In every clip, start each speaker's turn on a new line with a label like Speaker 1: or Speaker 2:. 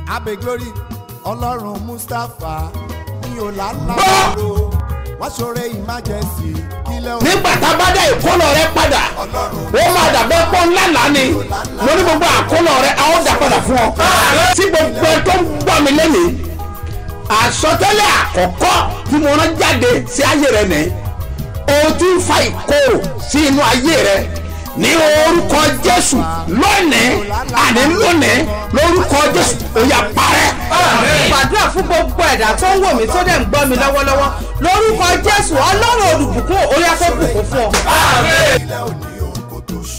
Speaker 1: abe glory ọlọ́run mustapha mi ò lálàbàrò wọ́n ṣoore emergency kílẹ̀ òun
Speaker 2: nígbà tá a bá dá ìkólọ rẹ padà ó máa dàbẹ́ pọ́ ńlá lánì mo ní gbogbo àkólọ rẹ a ó dà padà fún ọ. tí gbogbo ẹ tó ń gbọ́ mi lẹ́nìí àsọtẹ́lẹ̀ àkọ́kọ́ tí mo rán jáde sí ayé rẹ nìyí o ti ń fa ìkorò sí inú ayé rẹ ní orúkọ jésù lónìí àní lónìí lórúkọ jésù ó yá parẹ́.
Speaker 3: gbàdúrà fún gbogbo ẹ̀dá tó ń wò mí tó dẹ̀ ń gbọ́ mi lọ́wọ́lọ́wọ́ lórúkọ jésù ọlọ́run olùbùkún orí afẹ́bùkún fún ọ.
Speaker 1: kílẹ̀ òní òun kò tó ṣù.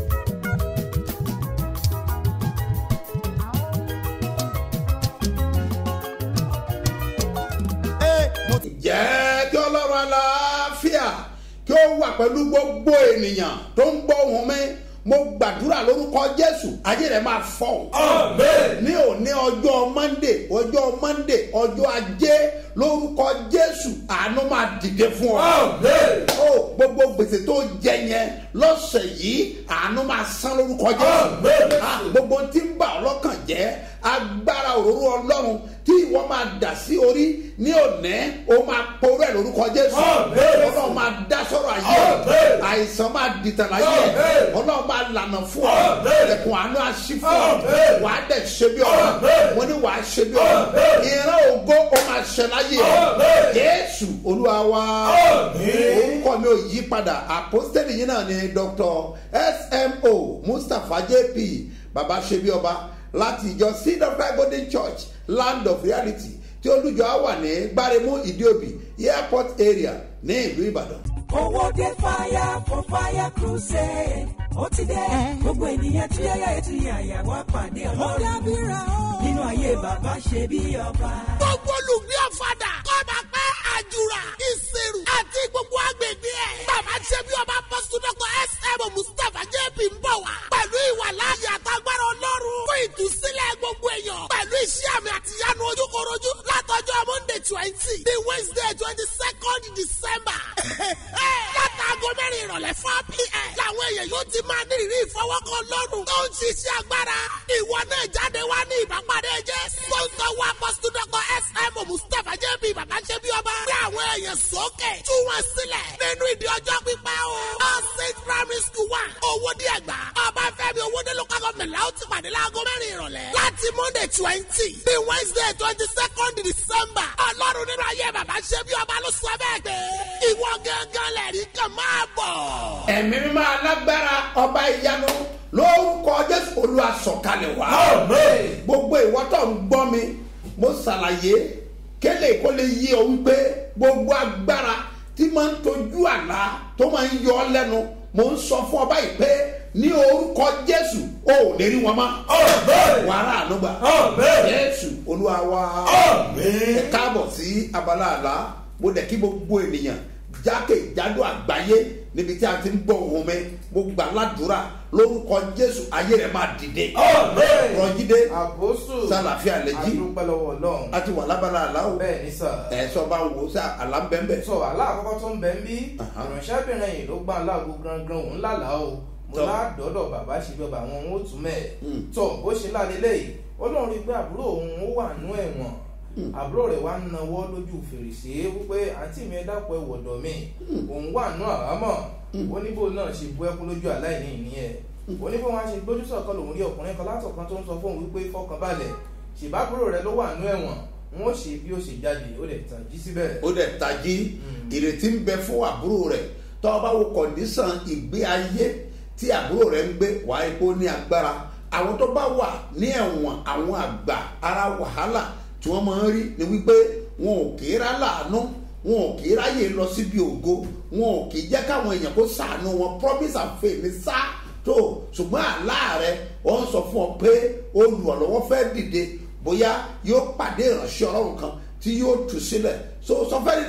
Speaker 1: Ee, mo ti
Speaker 2: jẹ́ kí ọlọ́run aláfíà kí ó wà pẹ̀lú gbogbo ènìyàn tó ń gbọ́ ohùn mi mo gbàdúrà lórúkọ jésù ayé rẹ̀ máa fọ́ ní òní ọjọ́ mọ́ndé ọjọ́ mọ́ndé ọjọ́ ajé lórúkọ jésù àánú máa dìde fún ọ ó gbogbo gbèsè tó jẹ yẹn lọ́sẹ̀ yìí àánú máa san lórúkọ jésù Ah, gbogbo tí ń bà ọ́ lọ́kàn jẹ́ agbára òróró ọlọ́run tí ìwọ máa dà sí orí ní òní o máa poró ẹ̀ lórúkọ jésù ọlọ́run máa dá sọ̀rọ̀ ayé ẹ̀. àìsàn máa dìtàn láyé ẹ̀. ọlọ́run máa lànà fún ọ ẹ̀kún àánú àṣì fún ọ wà á dẹ̀ ṣe bí ọ̀rọ̀ mo ní wà á ṣe bí ọ̀rọ̀ ìran ògo ó máa ṣẹ láyé ẹ̀. jésù olúwa wa orúkọ mi ò yí padà àpọ́sítẹ́lì yìí náà ni dr smo mustapha jp baba ṣe bí ọba láti ìjọ seed of God golden church land of reality tí olùjọ á wà ní gbáremú ìdíòbí airport area ní ìlú ìbàdàn.
Speaker 4: owó dé fire for fire crusade ó ti dé gbogbo ènìyàn tí yáyà ètò yàyà wá pàdé ọlọ́run nínú ayé bàbá ṣe bí ọba.
Speaker 5: gbogbo olùgbé ọ̀fadà kọ́ba pẹ́ àjùrà ìṣirò àti gbogbo agbègbè ẹ̀. bàbá ṣe bí ọba pọ́sítọ́kọ̀ sm mustapha jp ń bọ̀ wá. pẹ̀lú ìwà láàyè àtàgbára ọlọ́run fún ìtúsílẹ̀ gbogbo èèyàn. pẹ̀lú iṣẹ́ àmì àtìyánu ojúkorojú látọjọ́ monday twenty the wednesday twenty second december. látàgọ́ mẹ́rin ìrọ̀lẹ́ four pm. làwọn èèyàn yóò ti máa ní ìrírí ìfọwọ́kọ lọ́rùn. tó ń ṣiṣẹ́ agbára. ìwọ náà jáde wá ní ìbápadé jẹ́. sọ́ńtọ́ wa pọ́sítọ́kọ̀ sm mustapha jp bàbá ṣe bí ọba. gbé àwọn èèyàn sókè. tú wọn sílẹ̀. nínú ìdí ọjọ́ pípẹ́ o. all saint primary school one. owó díẹ̀ gbà. ọbáfẹ́mi owóde local government la ó ti pàdé láago mẹ́rin ìrọ̀lẹ́. láti monday twenty bí wednesday twenty second december. ọlọ́run nínú ayé bàbá ṣe bí ọba ló sọ bẹ́ẹ̀ pé. ìwọ gángan lẹ̀rí kan máa bọ̀.
Speaker 2: ẹ̀mí mímọ́ alágbára ọba ìyanu lórúkọ jésù olúwa sọ̀kalẹ̀ wá. gbogbo ìwọ tó ń gbọ́ mi mo ṣàlàyé kélé kó lè yí ọ wípé gbogbo agbára tí máa ń tojú àlá tó máa ń yọ ọ lẹ́nu mo ń sọ fún ọ báyìí pé ní orúkọ jésù o ò lè rí wọn mọ́. wàrà ànúgbà jésù olúwa wa ẹ káàbọ̀ sí abala àlá mo dẹ̀ kí gbogbo ènìyàn jákèjádò àgbáyé níbi tí a ti ń gbọ́ ohun mi mo gbà ládùúrà lórúkọ jésù ayé rẹ̀ máa dìde. rọjídé
Speaker 6: àbóṣù
Speaker 2: sálàfíà lẹ́jí
Speaker 6: adúpẹ́lọ́wọ́ ọlọ́run
Speaker 2: a ti wà lábala àlá o
Speaker 6: bẹ́ẹ̀ ní sà
Speaker 2: ẹ̀ sọ bá ń wo sá àlá ń bẹ́ẹ̀ bẹ́ẹ̀.
Speaker 6: sọ aláàkọ́kọ́ tó ń bẹ ń bí
Speaker 2: Aha.
Speaker 6: ìránṣẹ́bìnrin yìí ló gbà láàgbo gangan òun lálàá o mo
Speaker 2: Tọ́.
Speaker 6: ládọ́dọ̀ bàbá ṣe bí ọba àwọn ohun ó tún mẹ́ẹ̀
Speaker 2: Mm.
Speaker 6: tọ́ bó ṣe lálélẹ́ yìí ọlọ́run rí i pé àbúrò òun ó wà nú ẹ̀wọ̀n àbúrò rẹ̀ wá ń nawọ́ lójú fèrèsé wípé àǹtí mi ẹ dápọ̀ ẹ wọ̀dọ̀ mi òun wà nú àhámọ́ ó ní bó náà ṣe bú ẹkún lójú aláìní ìníyẹn ó ní bó wọn ṣe gbójú sọ̀kan lòun rí ọkùnrin kan látọ̀kan tó ń sọ fóun wípé fọkànbalẹ̀ ṣèbábúrò rẹ̀ ló wà nú ẹ̀wọ̀n wọn ó ṣe bí ó ṣe jáde ó lè tàn jí síbẹ̀.
Speaker 2: ó dẹ̀ tají ìrètí ń bẹ fún àbúrò rẹ̀ tọ́ ọ bá wo kọ̀ǹdísàn ìgbé ayé tí àbúrò rẹ̀ ń gbé wàá epo ní agbára àwọn tó bá wà ní ẹ̀wọ̀n àwọn àgbà ara wàhálà tí wọ́n máa ń rí ni wípé wọn ò kì í rá láàánú wọn ò kì í ráyè lọ síbi ògo wọn ò kì í jẹ́ káwọn èèyàn kó sàánú wọn promise and faith ní sá tó ṣùgbọ́n àlá rẹ̀ wọ́n sọ fún ọ pé olùrànlọ́wọ́ fẹ́ dìde bóyá yóò pàdé ìránṣẹ́ ọlọ́run kan tí yóò tù sílẹ̀ so sọfẹ́ni náà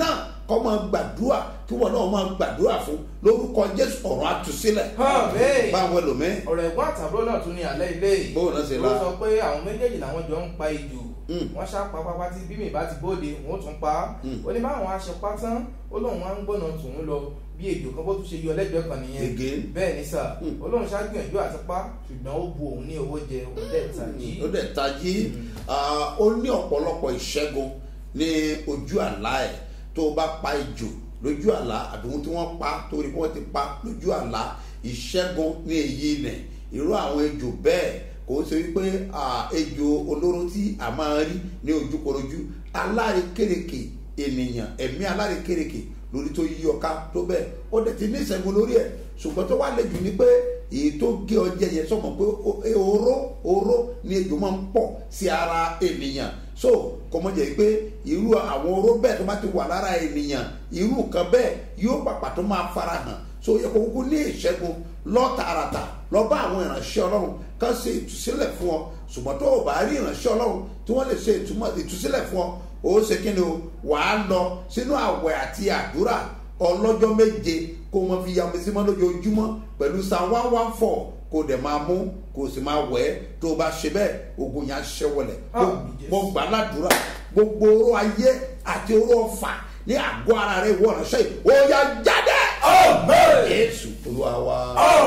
Speaker 2: kọ́ máa gbàdúrà kí wọn náà máa gbàdúrà fún lórúkọ jésù ọ̀run àtúnṣílẹ̀
Speaker 6: Àmín.
Speaker 2: báwo lòmí
Speaker 6: ọ̀rọ̀ ẹ̀gbọ́n àtàbúrò náà tún ní alẹ́ ilé yìí
Speaker 2: Bóun náà ṣe
Speaker 6: ló
Speaker 2: la.
Speaker 6: sọ pé àwọn méjèèjì làwọn jọ ń pa ejò
Speaker 2: Mm.
Speaker 6: wọ́n ṣá pa pápá tí bímì bá ti bóde wọ́n tún pa á ó ní báwọn aṣọ pátán ó lóun wá ń gbọ́nà tòun lọ bí ejò kan bó tún ṣe yọ lẹ́gbẹ̀ẹ́ kan nìyẹn
Speaker 2: Again.
Speaker 6: bẹ́ẹ̀ ni sà ó lóun ṣá gbìyànjú àti pa ṣùgbọ́n ó bu òun ní owó jẹ òun dẹ̀ tàjí
Speaker 2: ó dẹ̀ tají ah, ó ní ọ̀pọ̀lọpọ̀ ìṣẹ́gun ní ojú àlá ẹ̀ tó o bá pa ejò lójú àlá àbí ohun tí wọ́n pa torí pé wọ́n ti pa lójú àlá ìṣẹ́gun ní èyí nẹ̀ irú àwọn ejò bẹ́ẹ̀ kò ń ṣe wípé ah, ejò olóró tí a máa rí ní ojúkorojú alárekérekè ènìyàn ẹ̀mí alárekérekè lórí tó yí ọká tó bẹ́ẹ̀ ó dẹ̀ ti ní ìṣẹ́gun lórí ẹ̀ ṣùgbọ́n tó wá lẹ́jù ni pé èyí tó gé ọjẹ́ yẹn sọ̀mọ̀ pé o- e- oró oró ni ejò máa ń pọ̀ sí ara ènìyàn so kò mọ̀ jẹ́ pé irú àwọn oró bẹ́ẹ̀ tó bá ti wà lára ènìyàn irú nǹkan bẹ́ẹ̀ yóò pàpà tó máa fara hàn so yẹ kó kúkú ní ìṣẹ́gun lọ tààràtà lọ bá àwọn ìránṣẹ́ ọlọ́run kán ṣe ìtúsílẹ̀ fún ọ ṣùgbọ́n tó o bá rí ìránṣẹ́ ọlọ́run tí wọ́n lè ṣe ìtumọ̀- ìtúsílẹ̀ fún ọ ó ṣe kí ni o wàá lọ sínú àwẹ̀ àti àdúrà ọlọ́jọ́ méje kó wọn fi yàmù sí mọ́ lójoojúmọ́ pẹ̀lú sa one one four kó dẹ̀ máa mú kó sì máa wẹ̀ ẹ́ tó o bá ṣe bẹ́ẹ̀ ogun yẹn á ṣẹ́ wọlẹ̀
Speaker 6: Àmín, Jésù.
Speaker 2: mo gbà ládùúrà gbogbo oró ayé àti oró ọfà ní àgọ́ ara rẹ̀ ìwọ ránṣẹ́ yìí ó yá jáde. Jésù olúwa wa.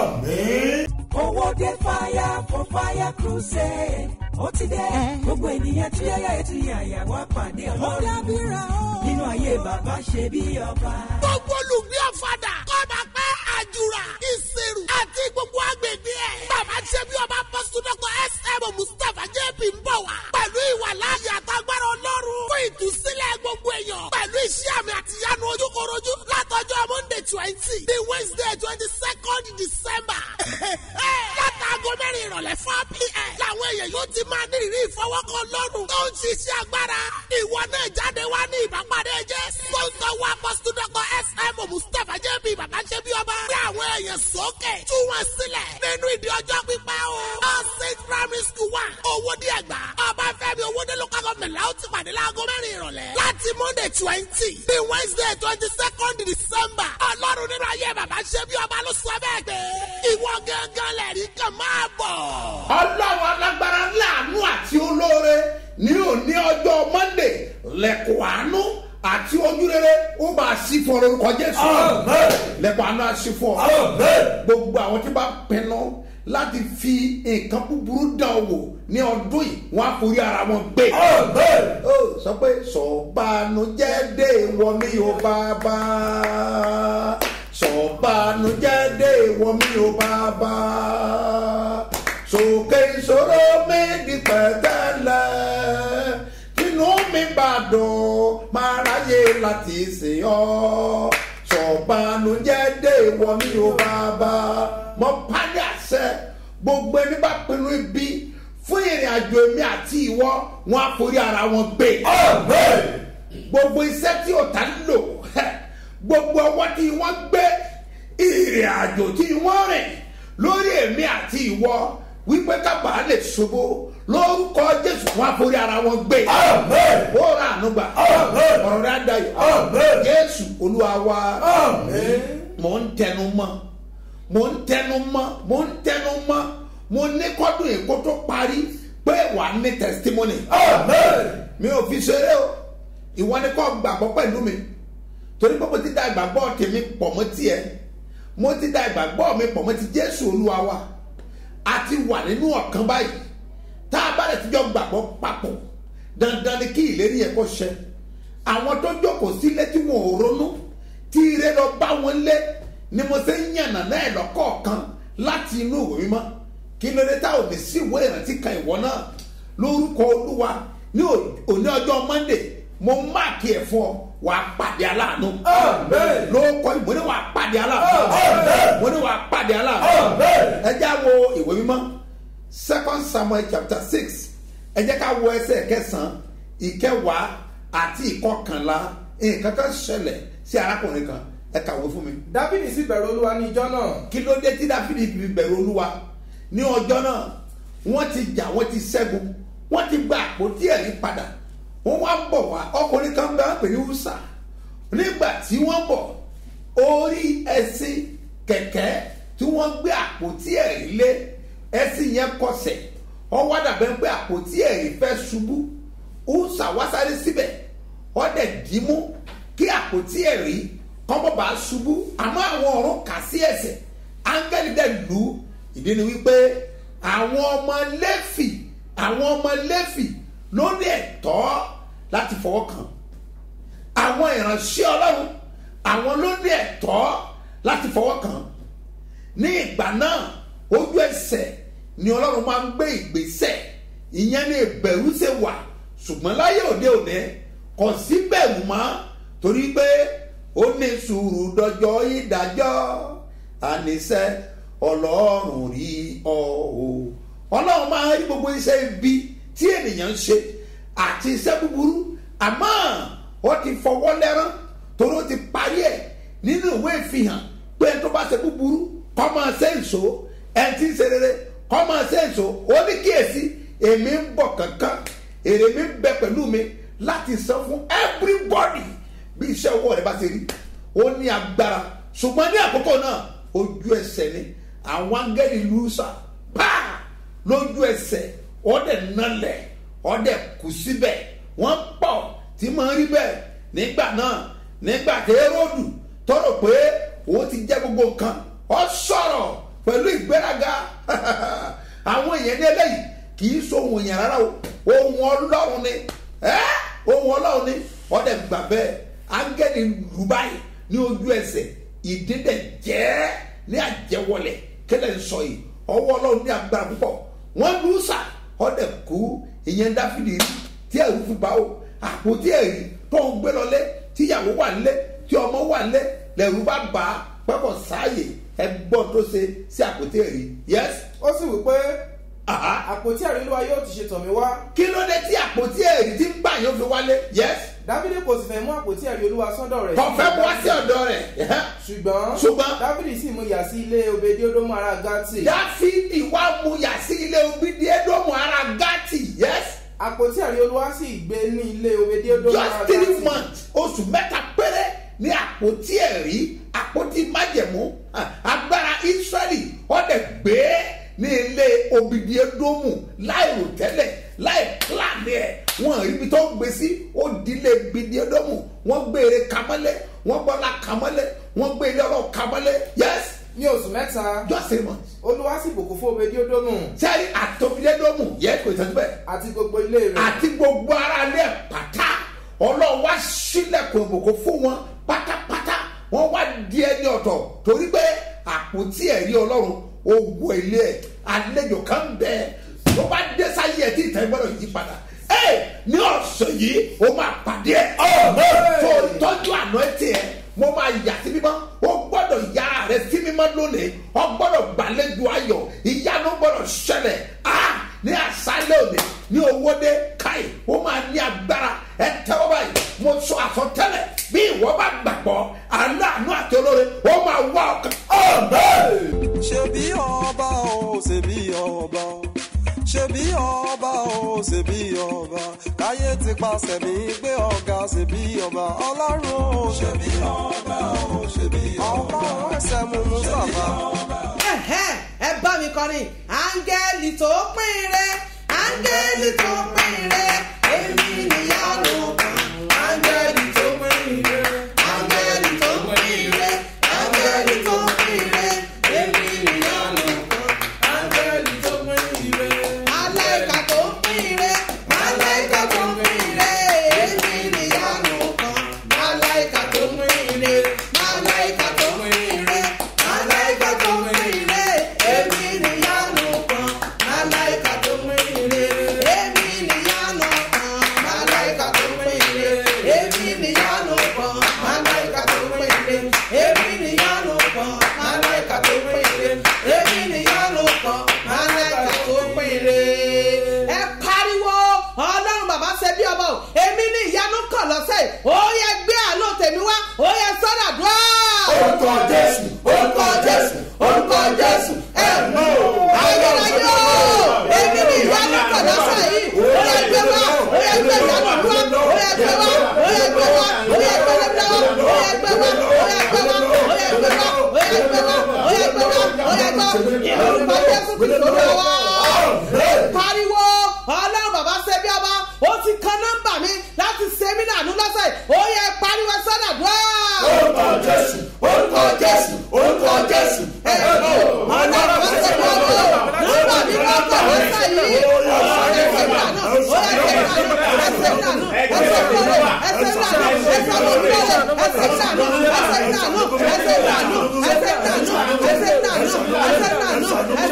Speaker 4: owó dé fire for fire crusade ó ti dé gbogbo ènìyàn tí yáyà ètò yàyà wá pàdé ọlọ́run nínú ayé bàbá ṣe bí ọba.
Speaker 5: gbogbo olùgbé ọ̀fadà kọ́ba pẹ́ àjùrà ìṣirò àti gbogbo agbègbè ẹ̀. bàbá ṣe bí ọba pọ́sítọ́kọ̀ sm mustapha jp ń bọ̀ wá. pẹ̀lú ìwà láàyè àtàgbára ọlọ́run fún ìtúsílẹ̀ gbogbo èèyàn. pẹ̀lú iṣẹ́ àmì àtìyánu ojúkorojú látọjọ́ monday twenty the wednesday twenty second december. látàgọ́ mẹ́rin ìrọ̀lẹ́ four pm. làwọn èèyàn yóò ti máa ní ìrírí ìfọwọ́kọ lọ́rùn tó ń ṣiṣẹ́ agbára. ìwọ náà jáde wá ní ìbápadé jẹ́. sponsor wa pọ́sítọ́kọ̀ sm mustapha jp bàbá ṣe bí ọba. gbé àwọn èèyàn sókè tú wọn sílẹ̀ nínú ìdí ọjọ́ pípẹ́ o. all saint primary school wa owó díẹ̀ gbà. ọba fẹ́mi owóde local government la ó ti pàdé láago mẹ́rin ìrọ̀lẹ́. láti monday twenty bí wednesday twenty second december. ọlọ́run nínú ayé bàbá ṣe bí ọba ló sọ bẹ́ẹ̀ pé ìwọ gángan lẹ̀rí kan máa bọ̀.
Speaker 2: ọlọ́run alágbára láàánú àti olóore ní òní ọjọ́ monday lẹ́kọ̀ọ́ àánú àti ojúrere ó máa sí fún ọ lórúkọ jésù lẹ́kọ̀ọ́ àánú á sí fún ọ gbogbo àwọn tí bá pinnu láti fi nǹkan búburú dán wò ní ọdún yìí wọn á forí ara wọn gbé ó sọ pé sọ̀bánujẹ́ dé wọ mí o bàbá sọ̀bánujẹ́ dé wọ mí o bàbá sókè ìṣòro mi di pẹ̀tẹ́lẹ̀ inú mi bá dùn máa ráyè láti sìn ọ́ sọ̀bánujẹ́ dé wọ mí o bàbá mọ pálí àṣẹ gbogbo ẹni bá pinnu ibi fún ìrìn àjò èmi àti ìwọ wọn á forí ara wọn gbé gbogbo iṣẹ́ tí ọ̀tá ń lò gbogbo ọwọ́ tí wọ́n gbé ìrìn àjò tí wọ́n rìn lórí èmi àti ìwọ wípé kábàá lè ṣubú lórúkọ jésù wọn àforí ara wọn gbé ó rà ànúgbà ọ̀rọ̀ rẹ̀ adayọ̀ jésù olúwa wa mò ń tẹnu mọ́ mò ń tẹnu mọ́ mò ń tẹnu mọ́ mo ní kọ́dún èkó tó parí pé wà á ní testimony mi ò fi ṣeré o ìwọ ni kò gbàgbọ́ pẹ̀lú mi torí pé mo ti da ìgbàgbọ́ tèmi pọ̀ mọ́ tiẹ̀ mo ti da ìgbàgbọ́ mi pọ̀ mọ́ ti jésù olúwa wa a ti wà nínú ọ̀kan báyìí tá a bá lè ti jọ gbàgbọ́ papọ̀ dandan ni kí ìlérí yẹn kó ṣẹ àwọn tó jókòó sílé tí wọn ò ronú tí ire lọ bá wọn lé ni mo ṣe ń yànnà náà lọ́kọ̀ọ̀kan láti inú ìwé mímọ́ kí ló dé tá ò ní sí ìwé ìrántí kan ìwọ náà lórúkọ olúwa ní òní ọjọ́ monday mo máàkì ẹ̀ fún ọ wà á pàdé aláàánú. lórúkọ ìwé ni wà á pàdé aláàánú. mo ní wà á pàdé aláàánú. ẹ jẹ́ wo ìwé mímọ́ second samuel chapter six ẹ jẹ́ ká wo ẹsẹ̀ kẹsàn-án ìkẹwàá àti ìkọkànlá nǹkan kan ṣẹlẹ̀ sí arákùnrin kan ẹ kàwé fún mi
Speaker 6: dábìlì sì bẹ̀rù olúwa ní ijọ́ náà
Speaker 2: kí ló dé tí dáfídì fi bẹ̀rù olúwa ní ọjọ́ náà wọ́n ti jà wọ́n ti ṣẹ́gun wọ́n ti gba àpótí ẹ̀rí padà wọ́n wá ń bọ̀ wá ọkùnrin kan bá pè ní húsà nígbà tí wọ́n bọ̀ orí ẹṣin kẹ̀kẹ́ tí wọ́n gbé àpótí ẹ̀rí lé ẹṣin yẹn kọsẹ̀ ọwọ́ dàbẹ́ pé àpótí ẹ̀rí fẹ́ ṣubú ó ṣàwásáré síbẹ̀ ọdẹ dìímú kí àpótí ẹ̀rí kọ́mọ́ bá ṣubú àmọ́ àwọn ọ̀run kà sí ẹsẹ̀ áńgẹ́lì dẹ̀ lù ú ìdí ni wípé àwọn ọmọ lẹ́fì àwọn ọmọ lẹ́fì ló ní ẹ̀tọ́ láti fọwọ́ kàn àwọn ìránṣẹ́ ọlọ́run àwọn ló ní ẹ̀tọ́ láti fọwọ́ kàn ní ìgbà náà ojú ẹsẹ̀ ni ọlọ́run máa ń gbé ìgbésẹ̀ ìyẹn ní ìbẹ̀rù ṣe wà ṣùgbọ́n láyé òde òde kò sí bẹ̀rù mọ́ torí pé ó ní sùúrù dọjọ́ ìdájọ́ àníṣe ọlọ́run rí ọ o ọlọ́run máa ń rí gbogbo iṣẹ́ ibi tí ènìyàn ń ṣe àti iṣẹ́ búburú àmọ́ ó ti fọwọ́ lẹ́rán torí ó ti parí ẹ̀ nínú ìwé ìfihàn pé ẹni tó bá ṣe búburú kọ́ máa ṣe èso ẹni tí ń ṣe rere kọ́ máa ṣe èso ó ní kíyèsí èmi ń bọ̀ kankan èrè mi ń bẹ pẹ̀lú mi láti san fún everybody bí iṣẹ́ ọwọ́ rẹ bá ṣe rí ó ní agbára ṣùgbọ́n ní àkókò náà ojú ẹsẹ̀ ni àwọn angẹ́lì lùsà pàà lójú ẹsẹ̀ ọ̀dẹ̀ nalẹ̀ ọ̀dẹ̀ kù síbẹ̀ wọ́n pọ̀ tí máa ń rí bẹ́ẹ̀ nígbà náà nígbà tí eróòdù tọrọ pé òun ti jẹ́ gbogbo nǹkan ọ sọ̀rọ̀ pẹ̀lú ìgbéraga àwọn èèyàn ní eléyìí kì í so ohun èèyàn rárá o ohun ọlọ́run ni ẹ́ ohun ọlọ́run ni ọ̀dẹ̀ gbà bẹ́ẹ̀ áńgẹ́lì lù báyìí ní ojú ẹsẹ̀ ìdídẹ̀ jẹ́ ní àjẹwọlẹ̀ kílẹ̀ ń sọ yìí ọwọ́ ọlọ́run ní agbára púpọ̀ wọ́n lù sà ọ̀dẹ̀ kú ìyẹn dáfídì rí tí ẹ̀rù fi bá o àpótí ẹ̀rí tó ń gbé lọlé tíyàwó wà nílé tí ọmọ wà nílé lẹ̀rù bá bá a pẹ́pọ̀ sáàyè ẹgbọ́n tó ṣe sí àpótí ẹ̀rí yes
Speaker 6: ó sì wí pé
Speaker 2: aha
Speaker 6: àpótí ẹ̀rí olúwa yóò ti ṣe tọ̀ mí wá
Speaker 2: kí ló dé tí àpótí ẹ̀rí tí ń gbà yóò fi wálé yes
Speaker 6: dávidi kò sì fẹ́ mú àpótí ẹ̀rí olúwa sọ́dọ̀ rẹ̀
Speaker 2: kọfẹ́ bu wá sí ọ̀dọ̀ rẹ̀
Speaker 6: ṣùgbọ́n
Speaker 2: Ṣùgbọ́n-
Speaker 6: dávidi sì mú yà sí ilé obedi odomu ara gati
Speaker 2: dáfídì wá mú yà sí ilé obìdí ẹdọ́mù ara gátì yes
Speaker 6: àpótí ẹ̀rí olúwa sì gbé ní ilé obedi odomu ara
Speaker 2: just three
Speaker 6: gati
Speaker 2: months oṣù mẹ́ta péré ní àpótí ẹ̀rí àpótí májẹ̀mú ah, agbára israẹli ọ̀dẹ̀ gbé ní ilé obìdí ẹdọ́mù láì rò tẹ́lẹ̀ láì pílànì ẹ̀ wọ́n rí ibi tó ń gbé sí ó dílé obìdí ẹdọ́mù wọ́n gbé eré kamọ́lẹ̀ wọ́n gbọ́lá kamọ́lẹ̀ wọ́n gbé ilé ọlọ́ kamọ́lẹ̀ yes
Speaker 6: ní oṣù mẹ́ta
Speaker 2: just three months
Speaker 6: olúwa sì bùkún fún obedi odomu
Speaker 2: sẹ́yìn àtòbílẹ́dọ́mù yẹ kò tẹ́tí bẹ́ẹ̀
Speaker 6: àti gbogbo ilé rẹ̀
Speaker 2: àti gbogbo ara ilé ẹ̀ pátá ọlọ́run wá sílẹ̀kùn ìbùkún fún wọn pátápátá wọ́n wá di ẹni ọ̀tọ̀ torí pé àpótí ẹ̀rí ọlọ́run ogun ilé ẹ̀ àlejò kan bẹ́ẹ̀ tó bá dé sáyé ẹ̀ tí ìtàn gbọ́dọ̀ yí padà ẹ̀ ní ọ̀sẹ̀ yìí ó máa pàdé ẹ̀ tó tọ́jú àná ẹ̀ tiẹ̀ mo máa yà sí mímọ́ o gbọ́dọ̀ ya rẹ sí mímọ́ lónìí o gbọ́dọ̀ gbàlejò ayọ̀ ìyanu gbọ́dọ̀ ṣẹlẹ̀ ah ní àṣálẹ̀ òní ní owóde káì ó máa ní agbára ẹ tẹ́wọ́ báyìí mo sọ àsọtẹ́lẹ̀ bí ìwọ bá gbàgbọ́ aláàánú àti olóore ó máa wá ọkàn ọ̀bẹ́.
Speaker 7: ṣebí ọba o ṣebí ọba o ṣebí ọba o ṣebí ọba káyé ti paṣẹ mi gbé ọ̀gá ṣebí ọba ọlọ́run o ṣebí ọba o ṣebí ọba ọlọ́run ẹsẹ̀ mú mustapha.
Speaker 3: Ẹ̀hẹ́n, ẹ bá mi kọrin áńgẹ́lì tó pín re áńgẹ́lì tó pín re èmi níyanu kan áńgẹ́lì tó pín re áńgẹ́lì tó pín re áńgẹ́lì tó pín re èmi níyanu kan áńgẹ́lì tó pín re màláìka tó pín re màláìka tó pín re èmi níyanu kan màláìka tó pín re màláìka tó pín re màláìka tó pín re èmi níyanu kan màláìka tó pín re èmi níyanu kan màláìka tó pín re èmi níyanu kan màláìka tó pín re èmi níyanu kan màláìka tó pín re èmi níyanu kan màláìka tó pín re. ẹ pariwo ọlọ́run bàbá ṣe bí ọba o èmi ní ìyanu kàn lọ́sẹ̀ ó yẹ gbé àánú tèmi wá ó yẹ sọ́dà dùá.
Speaker 2: orúkọ jésù orúkọ jésù orúkọ jésù ẹ mọ
Speaker 3: ayérayé o èmi ní ìyanu kàn lọ́sẹ̀ yìí ó yẹ gbé wá ó yẹ gbé ìyanu dúró ó yẹ gbé wá ó yẹ gbé wá ó yẹ gbé lẹ́gbẹ́ wá ó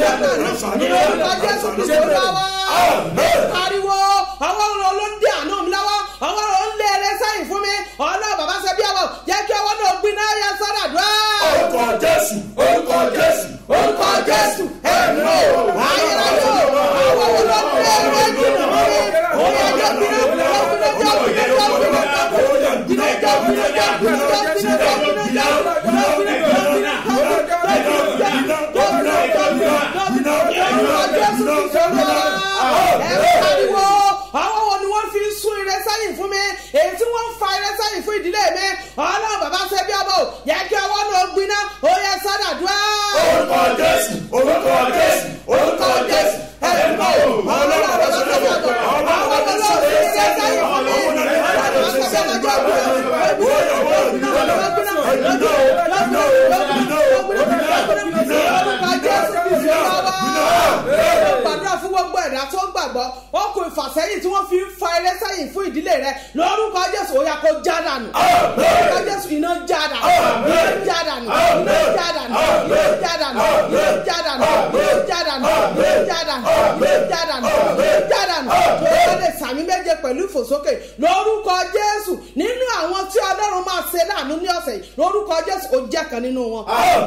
Speaker 3: jádànù ní orúkọ jésù kristu lọ́wọ́ pariwo ọwọ́ ló ló ń dé àánú mi lọ́wọ́ ọwọ́ ló ń lé eré sẹ́yìn fún mi ọlọ́run bàbá ṣe bí ọwọ́ jẹ́ kí ọwọ́ náà gbiná yẹ sọ́dà dùn.
Speaker 8: orúkọ jésù orúkọ jésù orúkọ jésù ẹ̀mí o
Speaker 3: ayérayé ọwọ́ wo ló ń lé eré jìnnà mọ́ mi òye ẹjọ́ gbiná gbiná gbiná gbiná gbiná gbiná gbiná àwọn wo ni wọ́n fi ń sún ire sẹ́yìn fún mi èyí tí wọ́n ń fa ire sẹ́yìn fún ìdílé mi ọlọ́run bàbá ṣe bí ọmọ ò yẹ kí ọwọ́ náà gbiná ó yẹ sádàdúrà.
Speaker 8: orúkọ jésù orúkọ jésù orúkọ jésù ẹ̀mí o ọlọ́run bá ṣe bí ọmọ ọlọ́run bá ṣe bí ọmọ
Speaker 3: gbàdúrà fún gbogbo ẹ̀dá tó gbàgbọ́ wọn kò ìfàsẹ́yìn tí wọ́n fi ń fa eré sẹ́yìn fún ìdílé rẹ lórúkọ jésù ó yà kó já dànù lórúkọ jésù iná já dànù iná já dànù iná já dànù iná já dànù iná já dànù iná já dànù iná já dànù iná já dànù iná já dànù tó yẹ lè sàmì méje pẹ̀lú ìfòsókè lórúkọ jésù nínú àwọn tí ọlọ́run máa ṣe láàánú ní ọ̀sẹ̀ yìí lórúkọ jésù ó jẹ́ kan nínú wọn.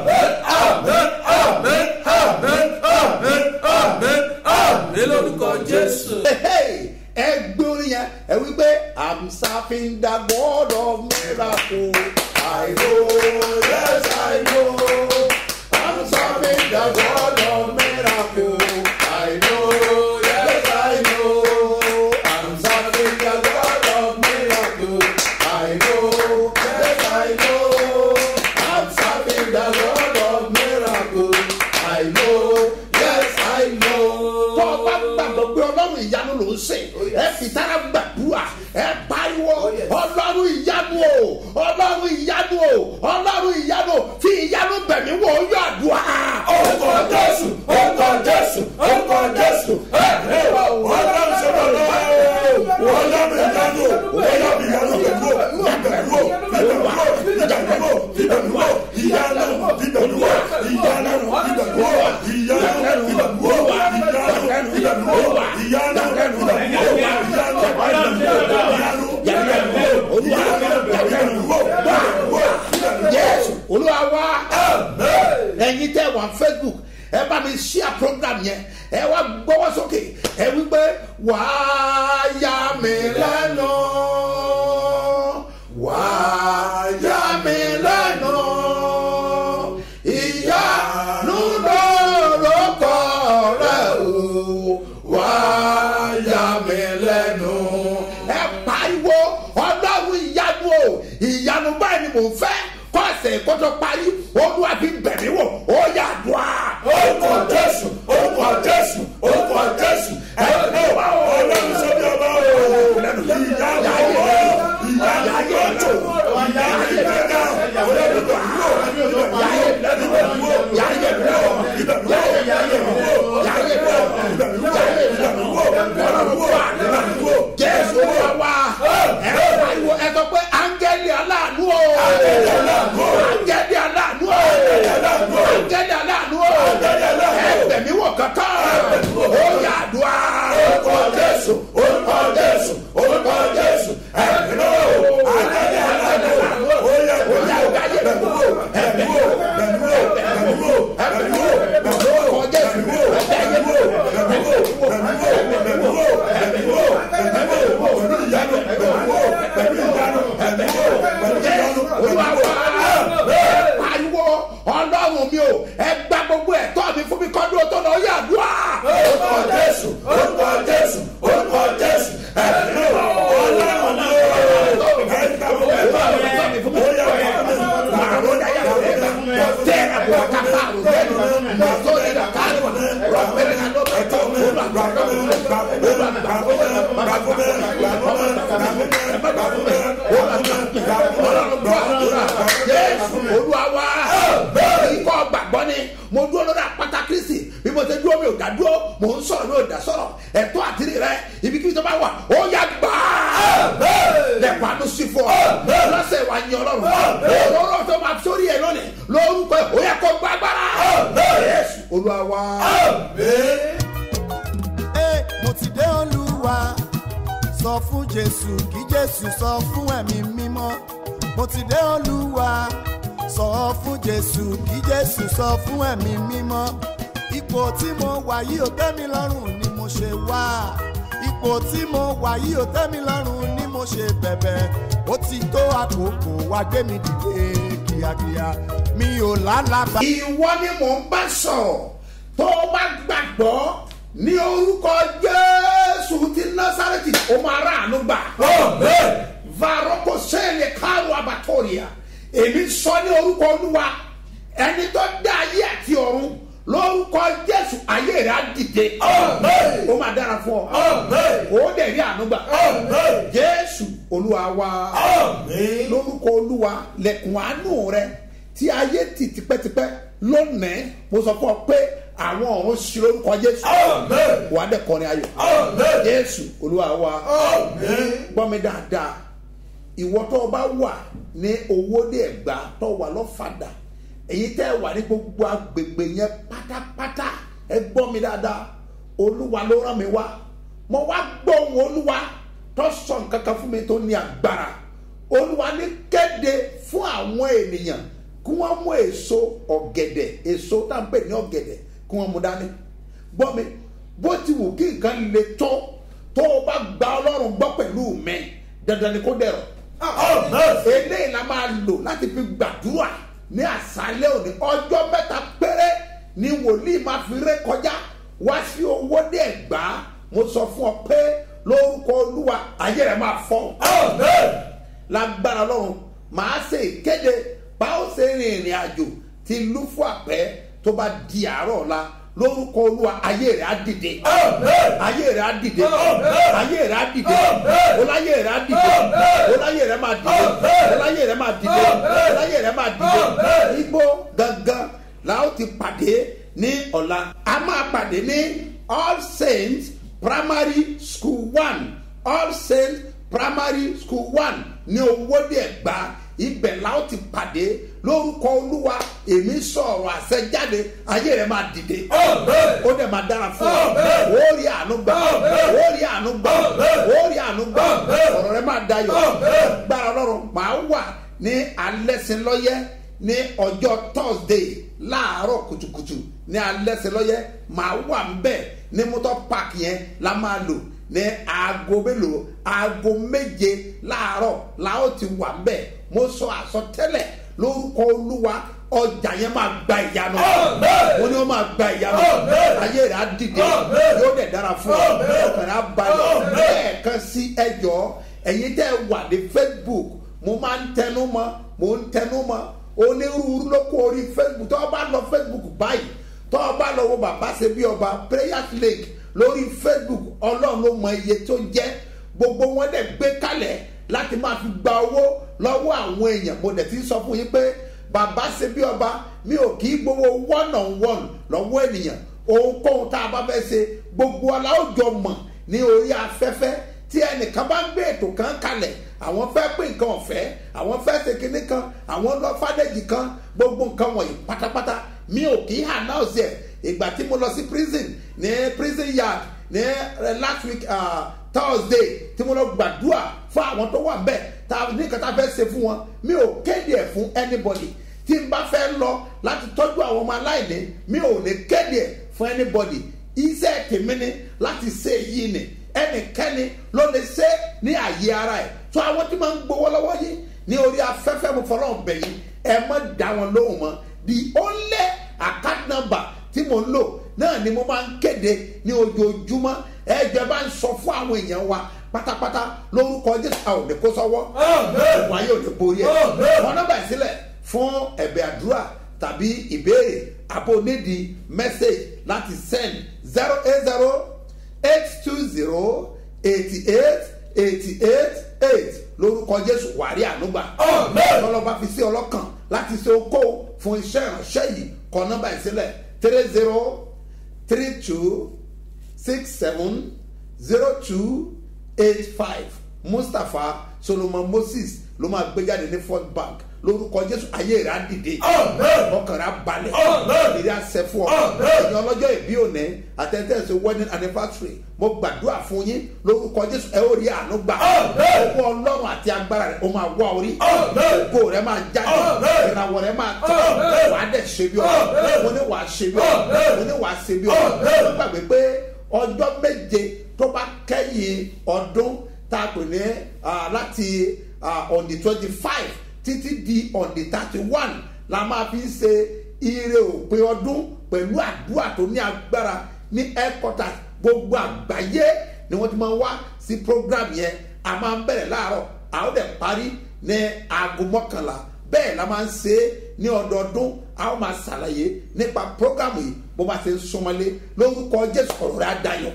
Speaker 8: ní lórúkọ jésù.
Speaker 2: Hey, ẹ gbé orin yẹn ẹ wí pé i'm serving the god of miracle i know yes i know i'm serving the god of miracle i know yes i know i'm serving the god of miracle i know yes i know i'm serving the god of miracle i know yes i know. tọ́ ọ bá gbàgbọ́ pé ọlọ́run ìyanu ló ń ṣe ẹ fi tára gbàdúrà ẹ pariwo ọlọ́run ìyanu o ọlọ́run ìyanu o ọlọ́run ìyanu fi ìyanu bẹ̀mí wò ó yọ àdúrà.
Speaker 8: orúkọ jésù orúkọ jésù orúkọ jésù ẹ̀mí o ọlọ́run ṣe bọ̀ lọ́wọ́ ọlọ́run ìyanu ọlọ́run ìyanu bẹ̀rù o bẹ̀rù o bẹ̀rù o ìyanu o bẹ̀rù o ìyanu bẹ̀rù o ìyanu bẹ̀rù o ìyanu bẹ̀rù o ìyanu bẹ̀rù o ìyanu bẹ̀rù o
Speaker 2: yẹ́sù olúwa wá ẹ̀yin tẹ́ wà facebook ẹ bá mi share program yẹn ẹ wá gbọ́wọ́ sókè ẹ wí pé wàá yà mí lẹ́nu wàá yà mí lẹ́nu ìyanu lórúkọ rẹ o wàá yà mí lẹ́nu. ẹ pariwo ọlọ́run ìyanu o ìyanu báyìí ni mò ń fẹ́ kọ́ ẹsẹ̀ kótó parí olúwa fi bẹ̀mí wò ó yà dùn á.
Speaker 8: orúkọ jésù orúkọ jésù orúkọ jésù ẹ̀mí o ọlọ́run ṣe bí ọba o ìyanu o ìyanu ọjọ́ ìyanu ìgbẹ́gà ọlọ́run bẹ̀rù o ìbẹ̀rù o ìbẹ̀rù o ìbẹ̀rù o ìbẹ̀rù o ìbẹ̀rù o ìbẹ̀rù o
Speaker 2: jésù olúwa wá ẹ pariwo ẹ sọ pé áńgẹ́lì aláàánú o áńgẹ́lì aláàánú o áńgẹ́lì aláàánú o ẹ bẹ̀mí wò kankan ó yà dùn á.
Speaker 8: orúkọ jésù orúkọ jésù orúkọ jésù ẹ̀mí o àdáyé aláàánú o yẹ kó yẹ bẹ̀rù o bẹ̀rù o bẹ̀rù o bẹ̀rù o bẹ̀rù o bẹ̀rù o bẹ̀rù o bẹ̀rù o bẹ̀rù o bẹ̀rù o bẹ̀rù o bẹ̀rù o pẹ̀lú ìyanu bẹ̀rù o pẹ̀lú ìyanu bẹ̀rù o pẹ̀lú ìyanu
Speaker 2: olúwa wá pariwo ọlọ́run mi o ẹ gba gbogbo ẹ̀tọ́ mi fún mi kọ́dún tó lọ yà dùn á.
Speaker 8: orúkọ jésù orúkọ jésù orúkọ jésù ẹ̀mí o ọlọ́run mi o ẹ̀ka mo bẹ̀ bá mi ó yẹ kó mi
Speaker 2: olúwa ikọ̀ gbàgbọ́ ni mo dúró lórí àpáta kristi bí mo ṣe dúró mi ò dá dúró mo ń sọ̀rọ̀ mi ò dá sọ̀rọ̀ ẹ̀tọ́ àtìrí rẹ ibikíbi tó bá wà ó yà gbà á lẹ́kọ̀ọ́ àánú sí fún ọ lọ́sẹ̀ wà ní ọlọ́run ọlọ́run tó máa sórí ẹ̀ lónìí lórúkọ ẹ̀ ó yẹ kó gbàgbára yéésù olúwa wa.
Speaker 1: Ẹ, mo ti dé olúwa sọ fún jésù kí jésù sọ fún ẹ̀mí mímọ́ mo ti dé olúwa sọ fún jésù kí jésù sọ fún ẹ̀mí mímọ́ ipò tí mo wà yìí ò tẹ́ mi lọ́rùn ni mo ṣe wá ipò tí mo wà yìí ò tẹ́ mi lọ́rùn ni mo ṣe bẹ̀bẹ̀ ó ti tó àkókò wá gbé mi dìde kíákíá mi ò lálàbà.
Speaker 2: ìwọ ni mò ń bá sọ̀rọ̀ tó o bá gbàgbọ́ ní orúkọ jésù ti násàrẹ́tì o máa rà àánú gbà. varoko sẹ́ẹ̀lì káàró abatoria èmi sọ ní orúkọ olúwa ẹni tó dá ayé àti ọ̀run lórúkọ jésù ayé rẹ̀ á dìde. ó máa dára fún ọ. ó dẹ̀ rí àánú gbà. jésù olúwa wa lórúkọ olúwa lẹ̀kùn àánú rẹ tí ayé tì tipẹ́tipẹ́ lónìí mo sọ fún ọ pé àwọn ọ̀run ṣí lórúkọ jésù wàá dẹ̀ kọrin ayọ̀ jésù olúwa wa gbọ́ mi dáadáa ìwọ tó o bá wà ní owóde ẹ̀gbá tó o wà lọ́fàdà èyí tẹ́ ẹ wà ní gbogbo agbègbè yẹn pátápátá ẹ gbọ́ mi dáadáa olúwa ló rán mi wá mo wá gbọ́ ohùn olúwa tó sọ nǹkan kan fún mi tó ní agbára olúwa ní kéde fún àwọn ènìyàn kí wọ́n mú èso ọ̀gẹ̀dẹ̀ èso tá à ń pè ní ọ̀gẹ̀dẹ̀ kí wọ́n mú dání gbọ́ mi bó ti wù kí nǹkan le tó tó o bá gba ọlọ́run gbọ́ pẹ̀lú mi dandan ni kó dẹ̀rọ̀ eléyìí la máa lò láti fi gbàdúrà ní àṣálẹ́ òní ọjọ́ mẹ́ta péré ni wòlíì máa fi ré kọjá wá sí owó dé ẹ̀gbá mo sọ fún ọ pé lórúkọ olúwa ayé rẹ máa fọ lágbára lọ́run màá ṣe ìkéde bá ó ṣe rin ìrìn àjò ti lúfú àpẹ tó bá di àárọ̀ ọ̀la lórúkọ olúwa ayé rẹ á dìde ayé rẹ á dìde ayé rẹ á dìde ọláyé rẹ á dìde ọláyé rẹ máa dìde ọláyé rẹ máa dìde ọláyé rẹ máa dìde igbó gangan la ó ti pàdé ní ọ̀la a máa pàdé ní all saints primary school one all saints primary school one ní owóde ẹ̀gbá ibẹ̀ la ó ti pàdé lórúkọ olúwa èmi sọ̀rọ̀ àṣẹ jáde ayé rẹ̀ máa dìde ó dẹ̀ máa dára fún ọ ó rí àánú gbà ó rí àánú gbà ó rí àánú gbà ọ̀rọ̀ rẹ̀ máa dayọ̀ gbára ọlọ́run máa wà ní alẹ́sìnlọ́yẹ́ ní ọjọ́ thursday láàárọ̀ kùtùkùtù ní alẹ́sìnlọ́yẹ́ máa wà ń bẹ̀ ní mọ́tò park yẹn la máa lò ní aago mélòó aago méje láàárọ̀ la ó ti wà ń bẹ̀ mo sọ àsọtẹ́lẹ̀ lórúkọ olúwa ọjà yẹn máa gba ìyanu mo ní wọn máa gba ìyanu ayé rẹ á dìde yóò dẹ̀ dára fún ọ ọkàn rẹ á balẹ̀ lẹ́ẹ̀kan sí ẹjọ́ ẹ̀yin tẹ́ ẹ wà ní facebook mo máa ń tẹnu mọ́ mo ń tẹnu mọ́ onírúurú ló kó orí facebook tó o bá lọ facebook báyìí tó o bá lọ wo bàbá ṣe bí ọba prayers lake lórí facebook ọlọ́run ló mọ iye tó jẹ́ gbogbo wọn dẹ̀ gbé kalẹ̀ láti máa fi gba owó lọ́wọ́ àwọn èèyàn mo dẹ̀ ti sọ fún yín pé bàbá ṣe bí ọba mi ò kì í gbowó one on one lọ́wọ́ ènìyàn ohunkóhun tá a bá fẹ́ ṣe gbogbo aláwùjọ mọ̀ ní orí afẹ́fẹ́ tí ẹnìkan bá ń gbé ètò kan kalẹ̀ àwọn fẹ́ pín nǹkan ọ̀fẹ́ àwọn fẹ́ ṣe kinní kan àwọn lọ fàdéjì kan gbogbo nǹkan wọ̀nyí pátápátá mi ò kì í announce ẹ̀ ìgbà tí mo lọ sí prison ní prison yard ní last week uh, thursday tí mo lọ gbàdúrà fún àwọn tó wà bẹ́ẹ̀ tá a ní nǹkan tá a fẹ́ ṣe fún wọn mi ò kéde ẹ̀ fún anybody tí n bá fẹ́ lọ láti tọ́jú àwọn ọmọ aláìní mi ò ní kéde ẹ̀ fún anybody iṣẹ́ tèmi ni láti ṣe èyí ni ẹnikẹ́ni ló lè ṣe ní àyè ara ẹ̀ tó àwọn tí máa ń gbowó lọ́wọ́ yìí ní orí afẹ́fẹ́ mo fọlọ́ bẹ̀ yìí ẹ má dá wọn lóhùn mọ́ the only account number tí mo ń lò náà ni mo máa ń kéde ní ojoojúmọ́ ẹ jẹ́ bá ń sọ fún àwọn èèyàn wa pátápátá lórúkọ jésù a ò ní kó sọ́wọ́ ìwà yóò ní borí ẹ̀ wọn nọ́mbà ìsílẹ̀ fún ẹ̀bẹ̀ àdúrà tàbí ìbéèrè àbò nídìí message láti send zero eight zero eight two zero eighty eight eighty eight eight lórúkọ jésù wàrí ànúgbà ọlọ́ba fi sí ọlọ́kàn láti ṣe okó fún iṣẹ́ ìránṣẹ́ yìí kọ nọ́mbà ìsílẹ̀ three zero three two six seven zero two eight five mustapha solomon moses ló máa gbé jáde ní fort bank lórúkọ jésù ayé rẹ̀ á dìde
Speaker 8: Amen.
Speaker 2: ọkàn rẹ̀ á balẹ̀
Speaker 8: Amen.
Speaker 2: ìrírí àṣẹ fún ọ
Speaker 8: Amen.
Speaker 2: ẹ̀yin ọlọ́jọ́ ìbí òní àtẹ̀tẹ̀sẹ̀ wedding anniversary mo gbàdúrà fún yín lórúkọ jésù ẹ ó rí àánú gbà
Speaker 8: Amen.
Speaker 2: owó ọlọ́run àti agbára rẹ̀ ó máa wá orí
Speaker 8: Amen.
Speaker 2: ògo rẹ̀ máa jáde
Speaker 8: Amen.
Speaker 2: ìràwọ̀ rẹ̀ máa tán
Speaker 8: Amen.
Speaker 2: wàá dẹ̀ ṣe bí ọ
Speaker 8: Amen.
Speaker 2: mo ní wàá ṣe bí ọ
Speaker 8: Amen.
Speaker 2: mo ní wàá ṣe bí ọ
Speaker 8: Amen.
Speaker 2: mo gbàgbé pé ọjọ́ méje tó bá kẹ́yìn ọdún tá a pè ní ah, láti ah, on the twenty five títí di on the thirty one la máa fi ń ṣe ire òpin ọdún pẹ̀lú àdúrà tó ní agbára ní headquarters gbogbo àgbáyé ni wọ́n ti máa wá sí program yẹn a máa ń bẹ̀rẹ̀ láàárọ̀ a ó dẹ̀ parí ní aago mọ́kànlá bẹ́ẹ̀ la máa ń ṣe é ní ọdọọdún a ó máa ṣàlàyé nípa program yìí bó bá ṣe ń súnmọ́lé lórúkọ jésù ọ̀rọ̀ rẹ̀ á dayọ̀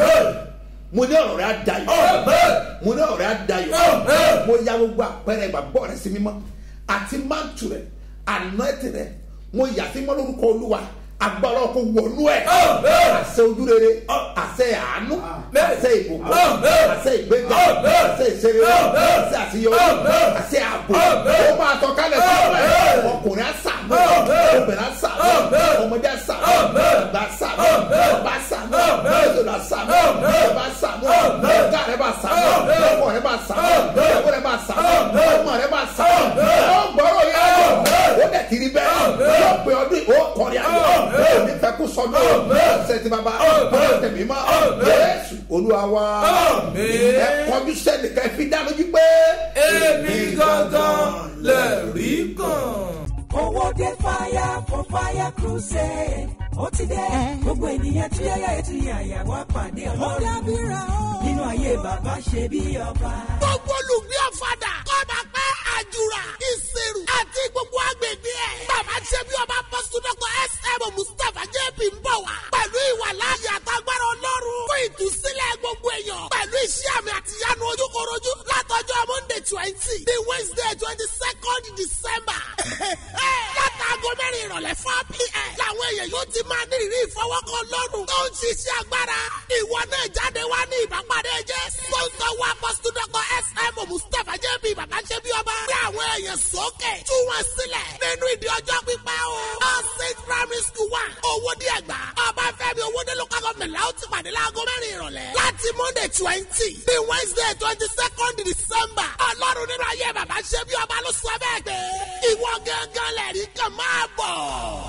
Speaker 2: mo ní ọ̀rọ̀ rẹ̀ á dayọ̀ mo ní ọ̀rọ̀ rẹ̀ á dayọ̀ mo ya gbogbo àpẹẹrẹ ìgbàgbọ́ rẹ̀ sí mímọ́ àti mántù rẹ̀ ànáìtì rẹ̀ mo yà sí mọ́ lórúkọ olúwa agbára ọkọ wọnú ẹ àṣẹ ojúrere àṣẹ àánú àṣẹ ìbùkún àṣẹ ìgbéga àṣẹ ìṣeré àṣẹ àṣeyọrí àṣẹ ààbò ó máa tọ kálẹ̀ sí ọkùnrin àṣàmú obìnrin àṣàmú ọmọdé àṣàmú ọgbà àṣàmú ọba àṣàmú ọjọlá àṣàmú ọba àṣàmú ọgá rẹ bá àṣàmú ọkọ rẹ bá àṣàmú ọkọ rẹ bá àṣàmú ọmọ rẹ bá àṣàmú ọgbọrọ yẹn ó dẹ̀ ti rí bẹ́ẹ̀ yóò pe ọdún ó kọrin ayọ̀ ó ní fẹ́ kó sọdún ọ̀sẹ̀ tí bàbá ọ̀sẹ̀ tẹ̀mí mọ́ jésù olúwa wa ẹ kọjú sẹ́ni ká ẹ fi dá lójú pé.
Speaker 6: èmi gangan lè rí kàn.
Speaker 4: owó dé fire for fire crusade ó ti dé gbogbo ènìyàn tí yáyà ètò yàyà wá pàdé ọlọ́run nínú ayé bàbá ṣe bí ọba.
Speaker 5: gbogbo olùgbé ọ̀fadà kọ́ba pẹ́ àjùrà ìṣirò àti gbogbo agbègbè ẹ̀. bàbá ṣe bí ọba pọ́sítọ́kọ̀ sm mustapha jp ń bọ̀ wá. pẹ̀lú ìwà láàyè àtàgbára ọlọ́run fún ìtúsílẹ̀ gbogbo èèyàn. pẹ̀lú iṣẹ́ àmì àtìyánu ojúkorojú látọjọ́ monday twenty the wednesday twenty second december. látàgọ́ mẹ́rin ìrọ̀lẹ́ four pm. làwọn èèyàn yóò ti máa ní ìrírí ìfọwọ́kọ lọ́rùn. tó ń ṣiṣẹ́ agbára. ìwọ náà jáde wá ní ìbápadé jẹ́. sponsor wa pọ́sítọ́kọ̀ sm mustapha jp bàbá ṣe bí ọba. gbé àwọn èèyàn sókè. tú wọn sílẹ̀. nínú ìdí ọjọ́ pípẹ́ o. all saint primary school wa. owó díẹ̀ gbà. ọba fẹ́mi owó dé local government la ó ti pàdé láago mẹ́rin ìrọ̀lẹ́. láti monday twenty the wednesday twenty second december. ọlọ́run nínú ayé bàbá ṣe bí ọba ló sọ bẹ́ẹ̀ pé. ìwọ gángan lẹ̀rí kan máa bọ̀.